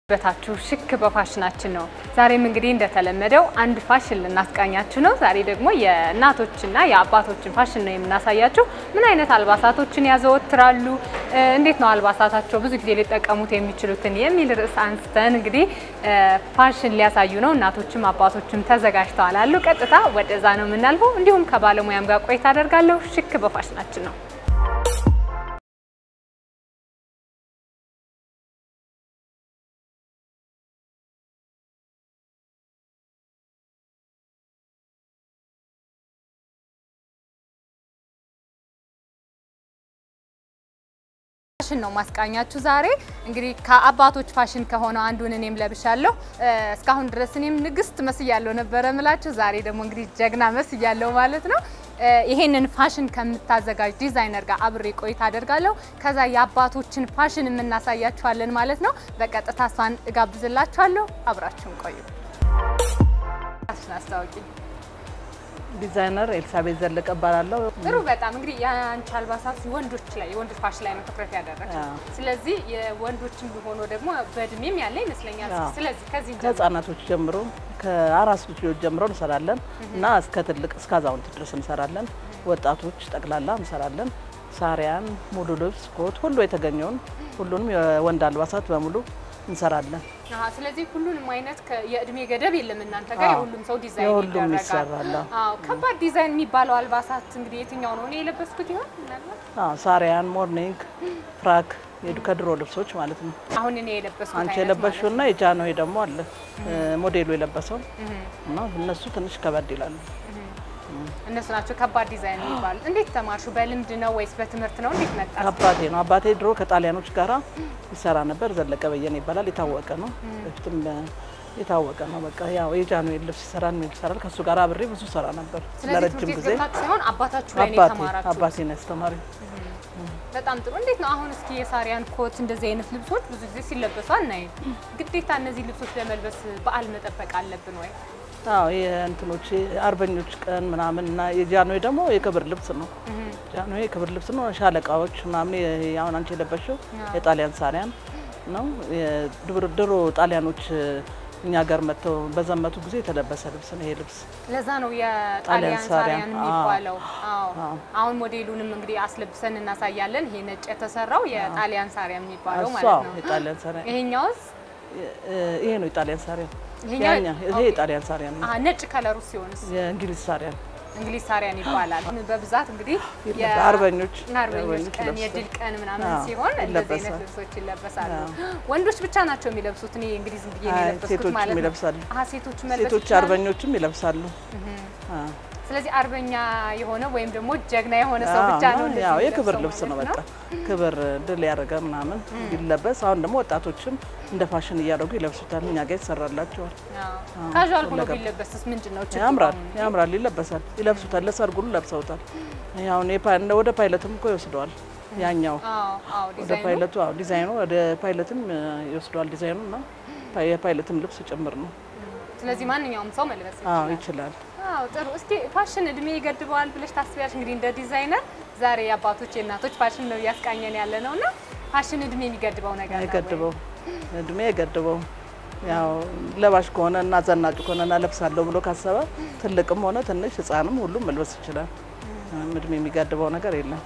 በታችሁ ሽክ በፋሽናችን ነው። ዛሬም እንግዲህ እንደተለመደው አንድ ፋሽን ልናስቃኛችሁ ነው። ዛሬ ደግሞ የእናቶችና የአባቶችን ፋሽን ነው የምናሳያችሁ። ምን አይነት አልባሳቶችን ያዘወትራሉ፣ እንዴት ነው አልባሳታቸው ብዙ ጊዜ ሊጠቀሙት የሚችሉትን የሚል ርዕስ አንስተን እንግዲህ ፋሽን ሊያሳዩ ነው። እናቶችም አባቶችም ተዘጋጅተዋል አሉ። ቀጥታ ወደዛ ነው የምናልፈው። እንዲሁም ከባለሙያም ጋር ቆይታ አደርጋለሁ። ሽክ በፋሽናችን ነው። ፋሽን ነው ማስቃኛችሁ ዛሬ እንግዲህ ከአባቶች ፋሽን ከሆነው አንዱን እኔም ለብሻለሁ። እስካሁን ድረስ እኔም ንግስት መስያለሁ ነበረ ምላችሁ። ዛሬ ደግሞ እንግዲህ ጀግና መስያለሁ ማለት ነው። ይሄንን ፋሽን ከምታዘጋጅ ዲዛይነር ጋር አብሬ ቆይታ አደርጋለሁ። ከዛ የአባቶችን ፋሽን የምናሳያችኋለን ማለት ነው። በቀጥታ እሷን እጋብዝላችኋለሁ። አብራችሁን ቆዩ። ፋሽን አስታውቂ። ዲዛይነር ኤልሳቤት ዘለቀ እባላለሁ። ጥሩ በጣም እንግዲህ የአንቺ አልባሳት ወንዶች ላይ የወንዶች ፋሽን ላይ ነው ትኩረት ያደረግሽው። ስለዚህ የወንዶችም ሆኖ ደግሞ በእድሜም ያለ ይመስለኛል። ስለዚህ ከዚህ እንጀምር። ከህጻናቶች ጀምሮ ከአራስ ልጆች ጀምሮ እንሰራለን እና እስከ ትልቅ እስከ አዛውንት ድረስ እንሰራለን። ወጣቶች ጠቅላላ እንሰራለን። ሳሪያን፣ ሙሉ ልብስ፣ ኮት ሁሉ የተገኘውን ሁሉንም የወንድ አልባሳት በሙሉ እንሰራለን። አሀ፣ ስለዚህ ሁሉንም አይነት ከ- የእድሜ ገደብ የለም እናንተ ጋር አዎ፣ የሁሉም ሰው ዲዛይን የሁሉም ይደረጋል። ይሰራል። አዎ፣ ከባድ ዲዛይን የሚባለው አልባሳት እንግዲህ የትኛው ነው? እኔ የለበስኩት ይሆን ምናልባት አዎ፣ ሳሪያን፣ ሞርኒንግ፣ ፍራክ የዱ- ከድሮ ልብሶች ማለት ነው። አሁን እኔ የለበስኩት አንቺ አይነት የለበሽው እና የጃንሆይ ደግሞ አለ ሞዴሉ የለበሰው እና እነሱ ትንሽ ከበድ ይላሉ። እነሱ ናቸው ከባድ ዲዛይን የሚባሉት። እንዴት ተማርሹ? በልምድ ነው ወይስ በትምህርት ነው? እንዴት መጣ? አባቴ ነው። አባቴ ድሮ ከጣሊያኖች ጋራ ይሰራ ነበር። ዘለቀ በየነ ይባላል። የታወቀ ነው። በፊትም የታወቀ ነው። በቃ ያው የጃንሆይ ልብስ ይሰራል፣ ምን ይሰራል። ከሱ ጋር አብሬ ብዙ ሰራ ነበር ስለዚህ ትምህርት ለረጅም ቤት ጊዜ። ገብታችሁ ሳይሆን አባታችሁ ላይ ነው አባቴ የተማራችሁት? አባቴ ነው ያስተማሪ። በጣም ጥሩ። እንዴት ነው አሁን እስኪ የሳሪያን ኮት እንደዚህ አይነት ልብሶች ብዙ ጊዜ ሲለበሱ አናይም። ግዴታ እነዚህ ልብሶች ለመልበስ በዓል መጠበቅ አለብን ወይ? አዎ የእንትኖች አርበኞች ቀን ምናምን እና የጃንሆይ ደግሞ የክብር ልብስ ነው። ጃንሆይ የክብር ልብስ ነው። ሻለቃዎች ምናምን ይሄ አሁን አንቺ የለበሽው የጣሊያን ሳሪያን ነው። የድሮ- ድሮ ጣሊያኖች እኛ ጋር መጥተው በዘመቱ ጊዜ የተለበሰ ልብስ ነው ይሄ ልብስ። ለዛ ነው የጣሊያን ጣሊያን ሳሪያን ሳሪያን፣ የሚባለው። አዎ አዎ። አሁን ሞዴሉንም እንግዲህ አስለብሰን እናሳያለን። ይሄ ነጭ የተሰራው የጣሊያን ሳሪያን የሚባለው እሷ ማለት ነው። የጣሊያን ሳሪያን ይሄኛውስ ይሄ ነው የጣሊያን ሳሪያን። ይሄኛው- ያኛ ይሄ ኦኬ። የጣሊያን ሳሪያን ነው። አሀ ነጭ ከለሩ ሲሆንስ የእንግሊዝ ሳሪያን እንግሊዝ ሳሪያን ይባላል። በብዛት እንግዲህ የ- አርበኞች አርበኞች ቀን ይለብሳሉ። የድል ቀን ምናምን አዎ፣ ሲሆን እንደዚህ አይነት ይለበሳል። ልብሶች ይለበሳሉ። ወንዶች ብቻ ናቸው የሚለብሱት። እኔ እንግዲህ ዝም ብዬ ነው አይ፣ የለበስኩት ሴቶችም ማለት ነው። ይለብሳሉ። አሀ ሴቶች መልበስ ሴቶች ይችላሉ? አርበኞችም ይለብሳሉ። አዎ። ስለዚህ አርበኛ የሆነ ወይም ደግሞ ጀግና የሆነ ሰው አዎ፣ ብቻ ነው እና እንደዚህ ያው የሚለብሰው የክብር ልብስ ነው። ማለት በቃ ክብር ድል ያደረገ ምናምን ቢለበስ። አሁን ደግሞ ወጣቶችም እንደ ፋሽን እያደረጉ ይለብሱታል። እኛ ጋር ይሰራላቸዋል። አዎ። ካዥዋል ሆኖ ሁለገብ። ቢለበስስ ምንድን ነው ችግሩ? ያምራል፣ አሁን? ያምራል፣ ይለበሳል፣ ይለብሱታል። ለሰርግ ሁሉ ለብሰውታል። ይሄ አሁን የፓ- ወደ ፓይለትም እኮ ይወስደዋል። ያኛው አዎ፣ አዎ፣ ወደ ዲዛይኑ ፓይለቱ አዎ፣ ዲዛይኑ ወደ ፓይለትም እ, ይወስደዋል። ዲዛይኑ እና ፓ- የፓይለትም ልብስ ጭምር ነው። ስለዚህ ማንኛውም ሰው መልበስ አዎ ይችላል። ይችላል። አዎ ጥሩ። እስኪ ፋሽን እድሜ ይገድበዋል ብለሽ ታስቢያለሽ? እንግዲህ እንደ ዲዛይነር ዛሬ የአባቶች የእናቶች ፋሽን ነው እያስቃኘን ያለ ነው እና ፋሽን እድሜ የሚገድበው ነገር ነው ወይ? አይገድበው እድሜ አይገድበው። ያው ለባሽ ከሆነ እና ዘናጭ ከሆነ እና ለብሳለሁ ብሎ ካሰበ ትልቅም ሆነ ትንሽ ሕፃንም ሁሉም መልበስ ይችላል። ምንም እድሜ የሚገድበው ነገር የለም።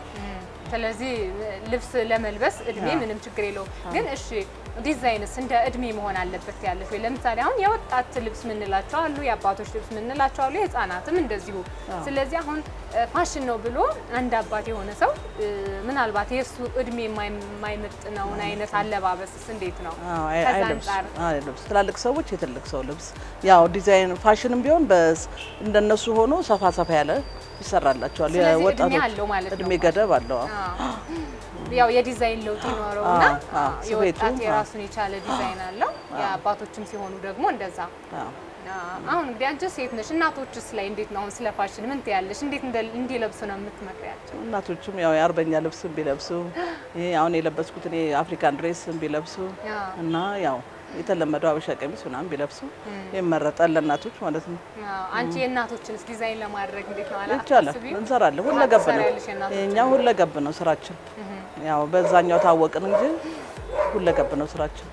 ስለዚህ ልብስ ለመልበስ እድሜ ምንም ችግር የለውም። ግን እሺ ዲዛይንስ እንደ እድሜ መሆን አለበት ያለሽ ወይ? ለምሳሌ አሁን የወጣት ልብስ ምንላቸው አሉ፣ የአባቶች ልብስ ምንላቸው አሉ፣ የህፃናትም እንደዚሁ። ስለዚህ አሁን እ, ፋሽን ነው ብሎ አንድ አባት የሆነ ሰው እ, ምናልባት የእሱ እድሜ የማይ- የማይመጥነውን አይነት አለባበስስ እንዴት ነው? አዎ፣ አይ- ከዛ አይለብስ አንጻር አይለብስ። ትላልቅ ሰዎች የትልቅ ሰው ልብስ ያው ዲዛይን ፋሽንም ቢሆን በስ እንደነሱ ሆኖ ሰፋ ሰፋ ያለ ይሰራላቸዋል። ስለዚህ እድሜ የወጣቶች አለው ማለት ነው እድሜ ገደብ አለው። አዎ። አዎ። ያው የዲዛይን ለውጥ ይኖረውና አዎ፣ አዎ፣ አዎ፣ ስፌቱ፣ የወጣት አዎ። የራሱን የቻለ ዲዛይን አለው። የአባቶችም ሲሆኑ ደግሞ እንደዛ አዎ። አሁን እንግዲህ አንቺ ሴት ነሽ፣ እናቶችስ ላይ እንዴት ነው አሁን ስለ ፋሽን ምን ትያለሽ? እንዴት እንደ- እንዲለብሱ ነው የምትመክሪያቸው? እናቶችም ያው የአርበኛ ልብስም ቢለብሱ ይሄ አሁን የለበስኩት እኔ አፍሪካን ድሬስም ቢለብሱ አዎ። እና ያው የተለመደው አበሻ ቀሚስ ምናምን ቢለብሱ ይመረጣል ለእናቶች ማለት ነው። አዎ። አንቺ የእናቶችንስ ዲዛይን ለማድረግ እንዴት ነው ይቻላል፣ አላስቢም? እንሰራለን። ሁለገብ ነው ትሰሪያለሽ የእናቶችን? የእኛ ሁለገብ ነው ስራችን። ያው በዛኛው ታወቅን እንጂ ሁለገብ ነው ስራችን።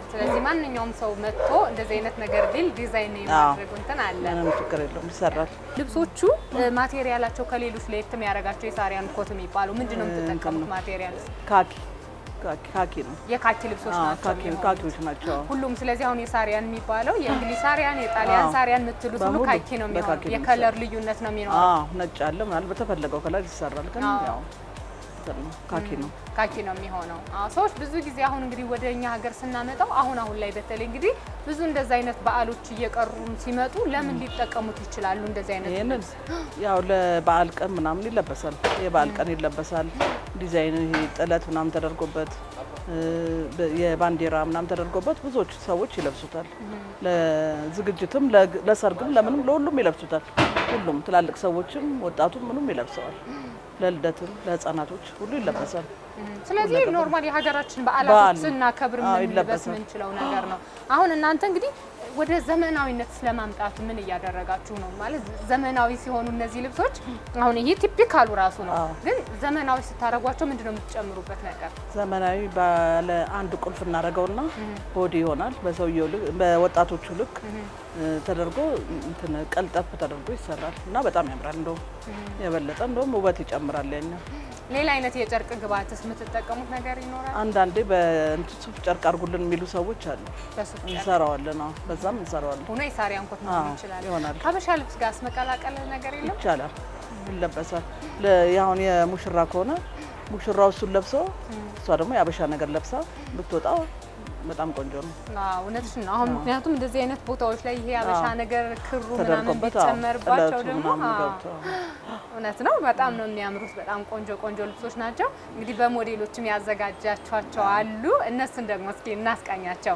ስለዚህ ማንኛውም ሰው መጥቶ እንደዚህ አይነት ነገር ቢል ዲዛይን የማድረግ እንትን አለ። ምንም ችግር የለውም ይሰራል። ልብሶቹ እ፣ ማቴሪያላቸው ከሌሎች ለየት የሚያደርጋቸው የሳሪያን ኮት የሚባለው ምንድን ነው የምትጠቀሙት ማቴሪያል? ካኪ ካኪ ካኪ ነው። የካኪ ልብሶች አዎ፣ ናቸው ካኪ የሚሆኑት። ካኪዎች ናቸው። ሁሉም ስለዚህ አሁን የሳሪያን የሚባለው የእንግሊዝ ሳሪያን፣ የጣሊያን አዎ። ሳሪያን የምትሉት ሁሉ በሙሉ ካኪ ነው የሚሆነው። በካኪ ነው የከለር ልዩነት ነው የሚኖረው። አዎ ነጭ አለ ምናምን በተፈለገው ከለር ይሰራል። ግን አዎ። ያው እንትን ነው ካኪ ነው። ካኪ ነው የሚሆነው። አዎ ሰዎች ብዙ ጊዜ አሁን እንግዲህ ወደ እኛ ሀገር ስናመጣው አሁን አሁን ላይ በተለይ እንግዲህ ብዙ እንደዚህ አይነት በዓሎች እየቀሩ ሲመጡ ለምን ሊጠቀሙት ይችላሉ? እንደዚህ አይነት ይህንን ያው ለበዓል ቀን ምናምን ይለበሳል። የበዓል ቀን ይለበሳል። ዲዛይን ይሄ ጥለት ምናምን ተደርጎበት እ፣ በ- የባንዲራ ምናምን ተደርጎበት ብዙዎች ሰዎች ይለብሱታል። ለዝግጅትም፣ ለግ- ለሰርግም፣ ለምንም ለሁሉም ይለብሱታል። ሁሉም ትላልቅ ሰዎችም ወጣቱም ምኑም ይለብሰዋል። ለልደትም ለሕፃናቶች ሁሉ ይለበሳል። ስለዚህ ኖርማል የሀገራችን በዓል በዓላቶች ነው። ስናከብር አዎ፣ የምንለበስ ይለበሳል። የምንችለው ነገር ነው። አሁን እናንተ እንግዲህ ወደ ዘመናዊነት ስለማምጣቱ ምን እያደረጋችሁ ነው? ማለት ዘመናዊ ሲሆኑ እነዚህ ልብሶች አሁን ይሄ ቲፒካሉ ራሱ ነው፣ አዎ። ግን ዘመናዊ ስታደርጓቸው ምንድን ነው የምትጨምሩበት ነገር? ዘመናዊ ባለ አንድ ቁልፍ እናደርገውና ቦዲ ይሆናል። በሰውየው ልክ በወጣቶቹ ልክ እ፣ ተደርጎ እንትን ቀልጠፍ ተደርጎ ይሰራል እና በጣም ያምራል። እንደውም የበለጠ እንደውም ውበት ይጨምራል ያኛው። ሌላ አይነት የጨርቅ ግብአትስ የምትጠቀሙት ነገር ይኖራል? አንዳንዴ በእንትን ሱፍ ጨርቅ አድርጉልን የሚሉ ሰዎች አሉ። በሱፍ ጨርቅ እንሰራዋለን። አዎ በዛም እንሰራዋለን። ሆኖ የሳሪያን ኮት አዎ፣ መሆን ይችላል። ይሆናል። ከሀበሻ ልብስ ጋር መቀላቀል ነገር የለም? ይቻላል፣ ይለበሳል። ለ- አሁን የሙሽራ ከሆነ ሙሽራው እሱን ለብሶ እሷ ደግሞ የአበሻ ነገር ለብሳ ብትወጣ በጣም ቆንጆ ነው። አዎ እውነትሽን ነው። አሁን ምክንያቱም እንደዚህ አይነት ቦታዎች ላይ ይሄ አበሻ አዎ። ነገር ክሩ ምናምን ተደርጎበት አዎ፣ ቢጨመርባቸው ጥለቱ ደግሞ ምናምን አዎ፣ ገብቶ እውነት ነው። በጣም ነው የሚያምሩት። በጣም ቆንጆ ቆንጆ ልብሶች ናቸው። እንግዲህ በሞዴሎችም ያዘጋጃቸዋቸው አሉ። እነሱን ደግሞ እስኪ እናስቃኛቸው።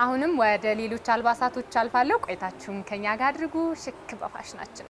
አሁንም ወደ ሌሎች አልባሳቶች አልፋለሁ። ቆይታችሁን ከኛ ጋር አድርጉ። ሽክ በፋሽናችን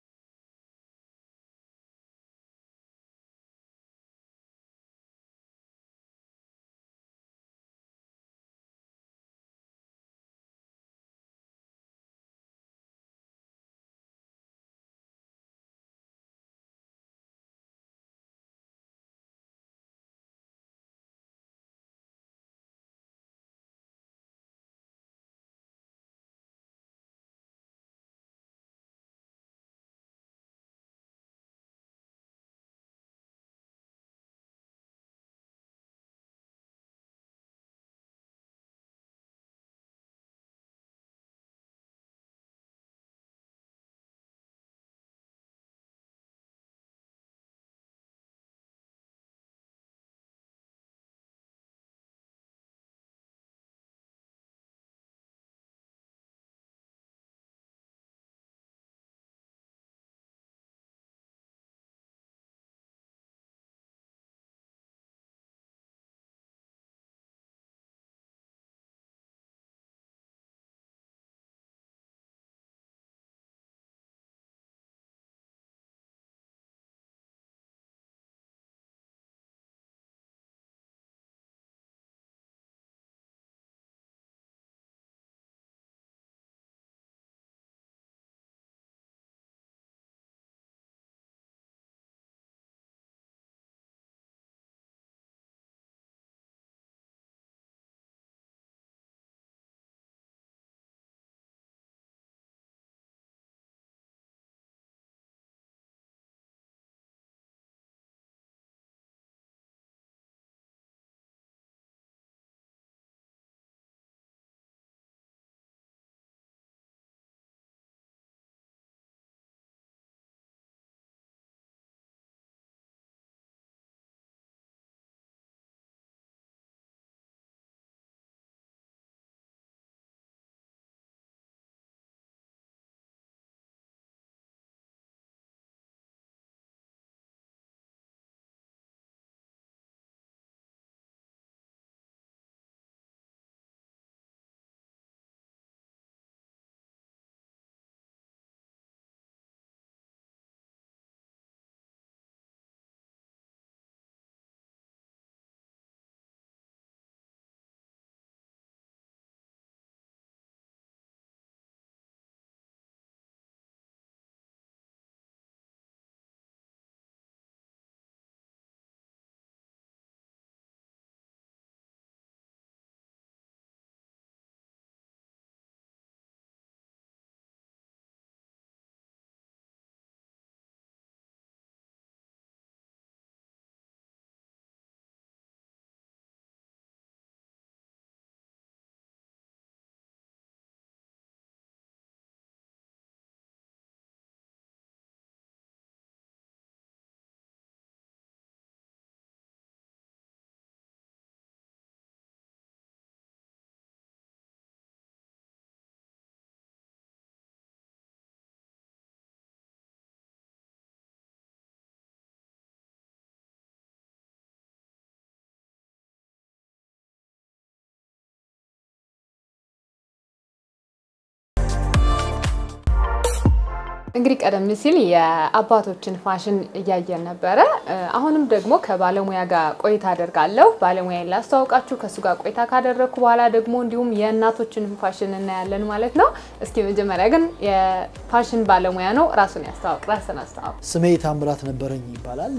እንግዲህ ቀደም ሲል የአባቶችን ፋሽን እያየን ነበረ። አሁንም ደግሞ ከባለሙያ ጋር ቆይታ አደርጋለሁ። ባለሙያን ላስተዋውቃችሁ። ከእሱ ጋር ቆይታ ካደረግኩ በኋላ ደግሞ እንዲሁም የእናቶችን ፋሽን እናያለን ማለት ነው። እስኪ መጀመሪያ ግን የፋሽን ባለሙያ ነው፣ ራሱን ያስተዋውቅ። ራስን አስተዋውቅ። ስሜ ታምራት ነበረኝ ይባላል።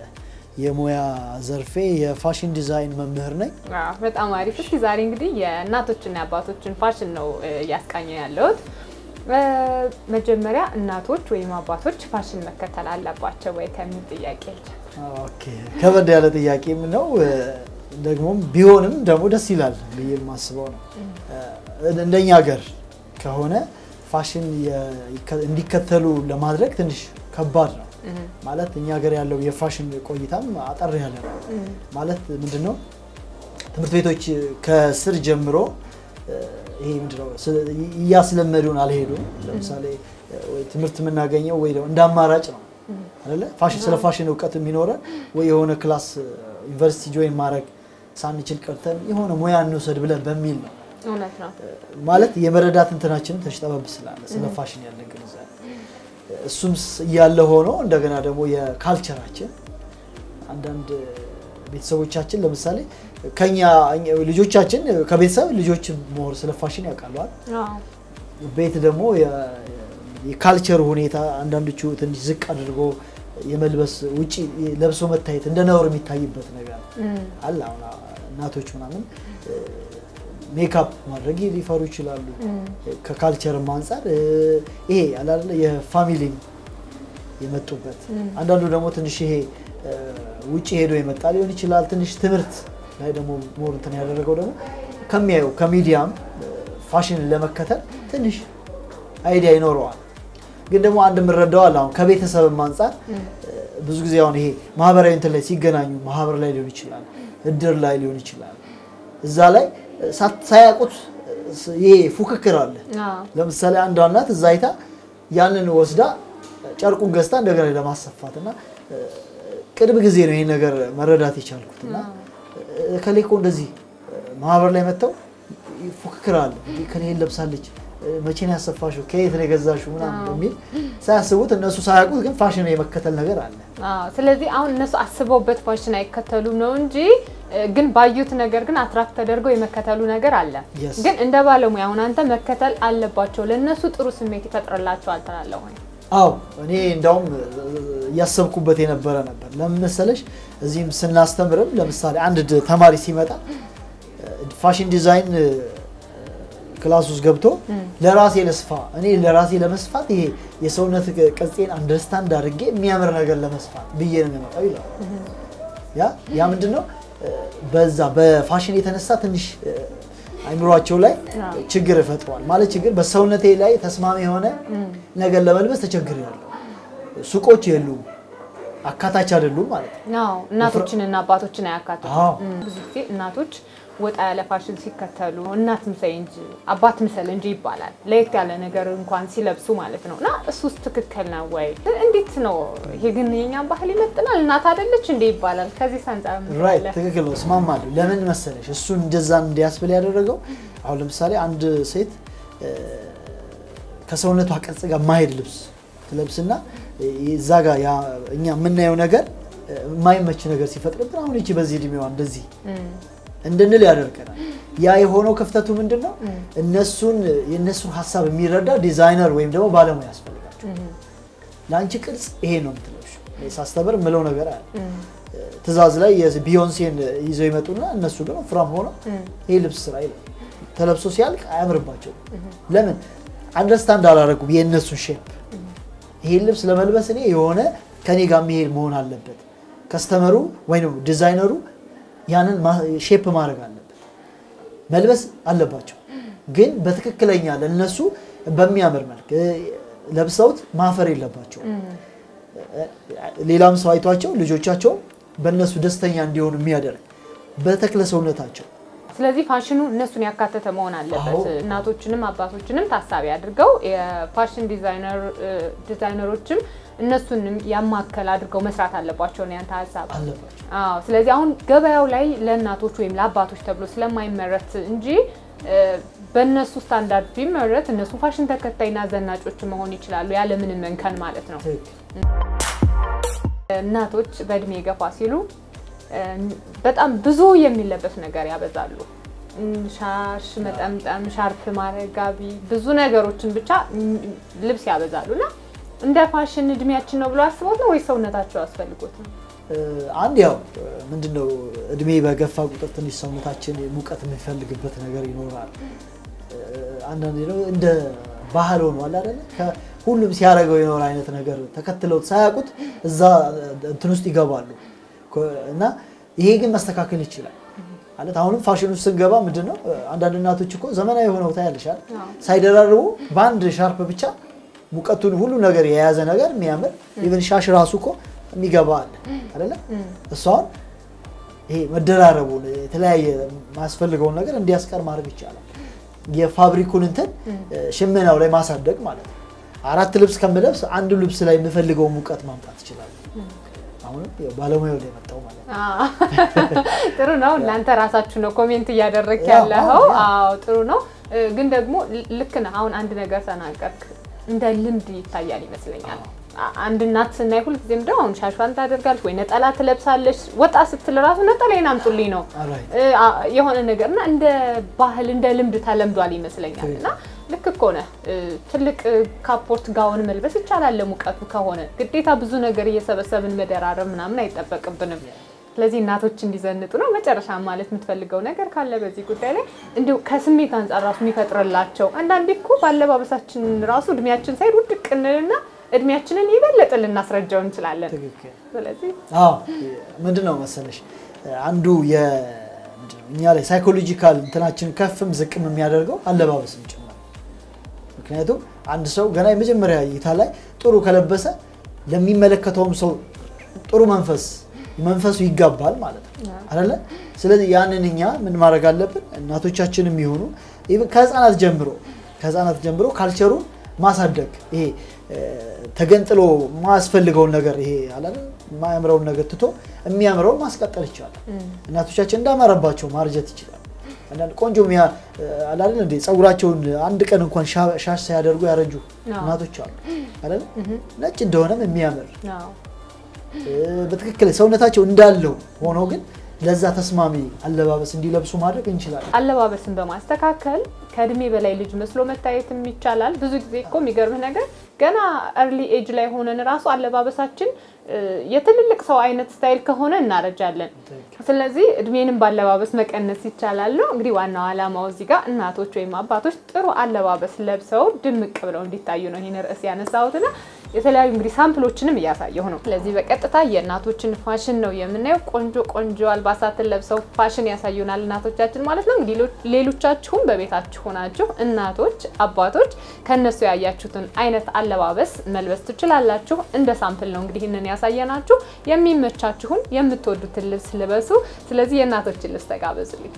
የሙያ ዘርፌ የፋሽን ዲዛይን መምህር ነኝ። በጣም አሪፍ። እስኪ ዛሬ እንግዲህ የእናቶችና የአባቶችን ፋሽን ነው እያስቃኘ ያለሁት። መጀመሪያ እናቶች ወይም አባቶች ፋሽን መከተል አለባቸው ወይ ከሚል ጥያቄ ኦኬ፣ ከበድ ያለ ጥያቄም ነው ደግሞም ቢሆንም ደግሞ ደስ ይላል ብዬ የማስበው ነው። እንደኛ ሀገር ከሆነ ፋሽን እንዲከተሉ ለማድረግ ትንሽ ከባድ ነው። ማለት እኛ ሀገር ያለው የፋሽን ቆይታም አጠር ያለ ነው። ማለት ምንድን ነው ትምህርት ቤቶች ከስር ጀምሮ ይሄ ምንድነው እያስለመዱን አልሄዱም። ለምሳሌ ትምህርት የምናገኘው ወይ እንደ አማራጭ ነው አይደለ? ፋሽን ስለ ፋሽን እውቀት የሚኖረን ወይ የሆነ ክላስ ዩኒቨርሲቲ ጆይን ማድረግ ሳንችል ቀርተን የሆነ ሙያ እንውሰድ ብለን በሚል ነው እውነት ነው። ማለት የመረዳት እንትናችንን ተሽጠበብ ስላለ ስለ ፋሽን ያለን ግንዛቤ እሱም ስ- እያለ ሆኖ እንደገና ደግሞ የካልቸራችን አንዳንድ ቤተሰቦቻችን ለምሳሌ ከኛ እኛ- ልጆቻችን ከቤተሰብ ልጆች ሞር ስለ ፋሽን ያውቃለዋል። አዎ። ቤት ደግሞ የ- የካልቸር ሁኔታ አንዳንዶቹ ትንሽ ዝቅ አድርጎ የመልበስ ውጪ ለብሶ መታየት እንደ ነውር የሚታይበት ነገር እም፣ አለ። አሁን እናቶች ምናምን ሜካፕ ማድረግ ሊፈሩ ይችላሉ። ከካልቸርም አንጻር እ፣ ይሄ አለ አይደለ የፋሚሊ የመጡበት አንዳንዱ ደግሞ ትንሽ ይሄ እ፣ ውጭ ሄዶ የመጣ ሊሆን ይችላል። ትንሽ ትምህርት ላይ ደግሞ ሞር እንትን ያደረገው ደግሞ ከሚያየው ከሚዲያም እ፣ ፋሽንን ለመከተል ትንሽ አይዲያ ይኖረዋል። ግን ደግሞ አንድ የምንረዳው አለ አሁን ከቤተሰብም አንጻር እ፣ ብዙ ጊዜ አሁን ይሄ ማህበራዊ እንትን ላይ ሲገናኙ ማህበር ላይ ሊሆን ይችላል፣ እድር ላይ ሊሆን ይችላል። እዛ ላይ እ፣ ሳት- ሳያውቁት እ፣ ይሄ ፉክክር አለ። አዎ። ለምሳሌ አንዷ እናት እዛ አይታ ያንን ወስዳ ጨርቁን ገዝታ እንደገና ለማሰፋት እና እ፣ ቅርብ ጊዜ ነው ይሄን ነገር መረዳት የቻልኩት እና እ፣ እከሌ እኮ እንደዚህ እ፣ ማህበር ላይ መጥተው ፉክክር አለ ከሌን ለብሳለች እ፣ መቼ ነው ያሰፋሽው ከየት ነው የገዛሽው ምናምን በሚል ሳያስቡት እነሱ ሳያውቁት ግን ፋሽን የመከተል ነገር አለ። አዎ። ስለዚህ አሁን እነሱ አስበውበት ፋሽን አይከተሉም ነው እንጂ እ፣ ግን ባዩት ነገር ግን አትራክት ተደርገው የመከተሉ ነገር አለ። Yes. ግን እንደ ባለሙያ አሁን አንተ መከተል አለባቸው ለእነሱ ጥሩ ስሜት ይፈጥርላቸዋል ትላለህ ወይ? አዎ እኔ እንዳውም እ፣ እያሰብኩበት የነበረ ነበር። ለምን መሰለሽ እዚህም ስናስተምርም ለምሳሌ አንድ ድ- ተማሪ ሲመጣ እ፣ ፋሽን ዲዛይን እ፣ ክላስ ውስጥ ገብቶ ለራሴ ለስፋ እኔ ለራሴ ለመስፋት ይሄ የሰውነት ቅ- ቅርጼን አንደርስታንድ አድርጌ የሚያምር ነገር ለመስፋት ብዬ ነው የሚመጣው ይላል። ያ ያ ምንድን ነው እ፣ በዛ በፋሽን የተነሳ ትንሽ እ፣ አይምሯቸው ላይ አዎ። ችግር ፈጥሯል። ማለት ችግር በሰውነቴ ላይ ተስማሚ የሆነ ነገር ለመልበስ ተቸግሬያለሁ። ሱቆች የሉም፣ አካታች አይደሉም ማለት ነው። አዎ እናቶችንና አባቶችን አያካትቱም። አዎ። እም፣ ብዙ ጊዜ እናቶች ወጣ ያለ ፋሽን ሲከተሉ እናት ምሰይ እንጂ አባት ምሰል እንጂ ይባላል። ለየት ያለ ነገር እንኳን ሲለብሱ ማለት ነው። እና እሱስ ትክክል ነው ወይ? እንዴት ነው ይሄ? ግን የኛን ባህል ይመጥናል? እናት አይደለች እንዴ ይባላል። ከዚህ አንጻር ምን ራይት ትላለህ? ትክክል ነው፣ እስማማለሁ። ለምን መሰለሽ እሱ እንደዛ እንዲያስብል ያደረገው አሁን ለምሳሌ አንድ ሴት እ፣ ከሰውነቷ ቅርጽ ጋር ማሄድ ልብስ ትለብስና እ፣ እዛ ጋር ያ እኛ የምናየው ነገር እ፣ የማይመች ነገር ሲፈጥርብን አሁን ይቺ በዚህ እድሜዋ እንደዚህ እም፣ እንድንል ያደርገናል። ያ የሆነው ክፍተቱ ምንድን ነው? እነሱን የእነሱን ሀሳብ የሚረዳ ዲዛይነር ወይም ደግሞ ባለሙያ ያስፈልጋቸው። ለአንቺ ቅርጽ ይሄ ነው የምትለብሺው። እኔ ሳስተምር የምለው ነገር አለ። ትእዛዝ ላይ የቢዮንሴን ይዘው ይመጡና እነሱ ግን ወፍራም ሆነው ይሄ ልብስ ስራ ይላል። ተለብሶ ሲያልቅ አያምርባቸውም። ለምን አንደርስታንድ አላደረጉም የእነሱን ሼፕ። ይሄን ልብስ ለመልበስ እኔ የሆነ ከኔ ጋር የሚሄድ መሆን አለበት። ከስተመሩ ወይም ዲዛይነሩ ያንን ሼፕ ማድረግ አለበት፣ መልበስ አለባቸው። ግን በትክክለኛ ለነሱ በሚያምር መልክ እ፣ ለብሰውት ማፈር የለባቸው። ሌላም ሰው አይቷቸው ልጆቻቸው በእነሱ ደስተኛ እንዲሆኑ የሚያደርግ በተክለ ሰውነታቸው ስለዚህ ፋሽኑ እነሱን ያካተተ መሆን አለበት። አዎ። እናቶችንም አባቶችንም ታሳቢ አድርገው የፋሽን ዲዛይነር ዲዛይነሮችም እነሱንም ያማከል አድርገው መስራት አለባቸው ነው ያንተ ሀሳብ? አለባቸው። አዎ። ስለዚህ አሁን ገበያው ላይ ለእናቶች ወይም ለአባቶች ተብሎ ስለማይመረት እንጂ እ፣ በእነሱ ስታንዳርድ ቢመረት እነሱ ፋሽን ተከታይና ዘናጮች መሆን ይችላሉ ያለምንም እንከን ማለት ነው። ትክክል። እናቶች በእድሜ ገፋ ሲሉ እ፣ በጣም ብዙ የሚለበስ ነገር ያበዛሉ። እም፣ ሻሽ መጠምጠም፣ ሻርፕ ማድረግ፣ ጋቢ፣ ብዙ ነገሮችን ብቻ እም፣ ልብስ ያበዛሉ እና እንደ ፋሽን እድሜያችን ነው ብሎ አስቦት ነው ወይ ሰውነታቸው አስፈልጎት ነው? እ፣ አንድ ያው ምንድነው እድሜ በገፋ ቁጥር ትንሽ ሰውነታችን ሙቀት የሚፈልግበት ነገር ይኖራል። እ፣ አንዳንዴ ነው እንደ ባህል ሆኗል አይደለ? ሁሉም ሲያደርገው የኖረ አይነት ነገር ተከትለውት ሳያውቁት እዛ እንትን ውስጥ ይገባሉ ኮ- እና ይሄ ግን መስተካከል ይችላል ማለት አሁንም ፋሽን ውስጥ ስንገባ ምንድን ነው አንዳንድ እናቶች እኮ ዘመናዊ ሆነው ታያለሽ አይደል? ሳይደራርቡ በአንድ ሻርፕ ብቻ ሙቀቱን ሁሉ ነገር የያዘ ነገር የሚያምር ኢቨን ሻሽ ራሱ እኮ የሚገባ አለ አይደለ? እሱ አሁን ይሄ መደራረቡን የተለያየ ማያስፈልገውን ነገር እንዲያስቀር ማድረግ ይቻላል። የፋብሪኩን እንትን ሽመናው ላይ ማሳደግ ማለት ነው። አራት ልብስ ከምለብስ አንዱ ልብስ ላይ የምፈልገውን ሙቀት ማምጣት ይችላል። አሁንም ያው ባለሙያው ላይ መጣው ማለት ነው። ጥሩ ነው። እናንተ ራሳችሁ ነው ኮሜንት እያደረግ ያው፣ ያለኸው። አዎ፣ ያ። አዎ ጥሩ ነው። እ፣ ግን ደግሞ ል- ልክ ነህ። አሁን አንድ ነገር ተናገርክ፣ እንደ ልምድ ይታያል ይመስለኛል። አ- አንድ እናት ስናይ ሁልጊዜም ደግሞ አሁን ሻሿን ታደርጋለች ወይ ነጠላ ትለብሳለች። ወጣ ስትል ራሱ ነጠላዬን አምጡልኝ ነው አራይት እ፣ አ- የሆነ ነገር እና እንደ ባህል እንደ ልምድ ተለምዷል ይመስለኛል። እና ልክ እኮ ነህ። እ፣ ትልቅ እ፣ ካፖርት ጋውን መልበስ ይቻላል ለሙቀቱ ከሆነ ግዴታ ብዙ ነገር እየሰበሰብን መደራረብ ምናምን አይጠበቅብንም። ስለዚህ እናቶች እንዲዘንጡ ነው። መጨረሻ ማለት የምትፈልገው ነገር ካለ በዚህ ጉዳይ ላይ እንዲሁ ከስሜት አንጻር ራሱ የሚፈጥርላቸው አንዳንዴ እኮ በአለባበሳችን ራሱ እድሜያችን ሳይድ ውድቅ እንልና እድሜያችንን የበለጠ ልናስረጃው እንችላለን። ትክክል። ስለዚህ አዎ ምንድን ነው መሰለሽ አንዱ የ ምንድን ነው እኛ ላይ ሳይኮሎጂካል እንትናችን ከፍም ዝቅም የሚያደርገው አለባበስን ጭምር ምክንያቱም አንድ ሰው ገና የመጀመሪያ እይታ ላይ ጥሩ ከለበሰ ለሚመለከተውም ሰው ጥሩ መንፈስ መንፈሱ ይጋባል ማለት ነው አይደለ? ስለዚህ ያንን እኛ ምን ማድረግ አለብን? እናቶቻችን የሚሆኑ ኢቭን ከህፃናት ጀምሮ ከህፃናት ጀምሮ ካልቸሩን ማሳደግ ይሄ እ፣ ተገንጥሎ ማያስፈልገውን ነገር ይሄ አላለ የማያምረውን ነገር ትቶ የሚያምረውን ማስቀጠል ይቻላል። እናቶቻችን እንዳማረባቸው ማርጀት ይችላል። አንዳንድ ቆንጆ ሚያ አላለን እንዴ ጸጉራቸውን አንድ ቀን እንኳን ሻ- ሻሽ ሳያደርጉ ያረጁ አዎ። እናቶች አሉ አይደል? ነጭ እንደሆነም የሚያምር አዎ። እ፣ በትክክል ሰውነታቸው እንዳለው ሆኖ ግን ለዛ ተስማሚ አለባበስ እንዲለብሱ ማድረግ እንችላለን። አለባበስን በማስተካከል ከእድሜ በላይ ልጅ መስሎ መታየትም ይቻላል። ብዙ ጊዜ እኮ የሚገርምህ ነገር ገና እርሊ ኤጅ ላይ ሆነን ራሱ አለባበሳችን እ፣ የትልልቅ ሰው አይነት ስታይል ከሆነ እናረጃለን። ስለዚህ እድሜንም ባለባበስ መቀነስ ይቻላል ነው እንግዲህ ዋናው ዓላማው እዚህ ጋር እናቶች ወይም አባቶች ጥሩ አለባበስ ለብሰው ድምቅ ብለው እንዲታዩ ነው ይህን ርዕስ ያነሳሁትና የተለያዩ እንግዲህ ሳምፕሎችንም እያሳየሁ ነው። ስለዚህ በቀጥታ የእናቶችን ፋሽን ነው የምናየው። ቆንጆ ቆንጆ አልባሳትን ለብሰው ፋሽን ያሳዩናል እናቶቻችን ማለት ነው። እንግዲህ ሌሎ- ሌሎቻችሁም በቤታችሁ ሆናችሁ እናቶች፣ አባቶች ከእነሱ ያያችሁትን አይነት አለባበስ መልበስ ትችላላችሁ። እንደ ሳምፕል ነው እንግዲህ ይህንን ያሳየናችሁ። የሚመቻችሁን የምትወዱትን ልብስ ልበሱ። ስለዚህ የእናቶችን ልብስ ተጋበዙልኝ።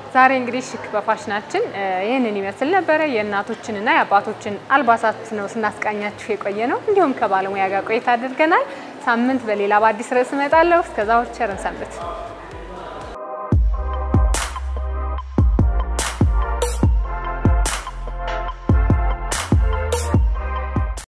ዛሬ እንግዲህ ሽክ በፋሽናችን እ ይህንን ይመስል ነበረ። የእናቶችንና የአባቶችን አልባሳት ነው ስናስቃኛችሁ የቆየ ነው። እንዲሁም ከባለሙያ ጋር ቆይታ አድርገናል። ሳምንት በሌላ በአዲስ ርዕስ እመጣለሁ። እስከዛው ቸርን ሰንብት።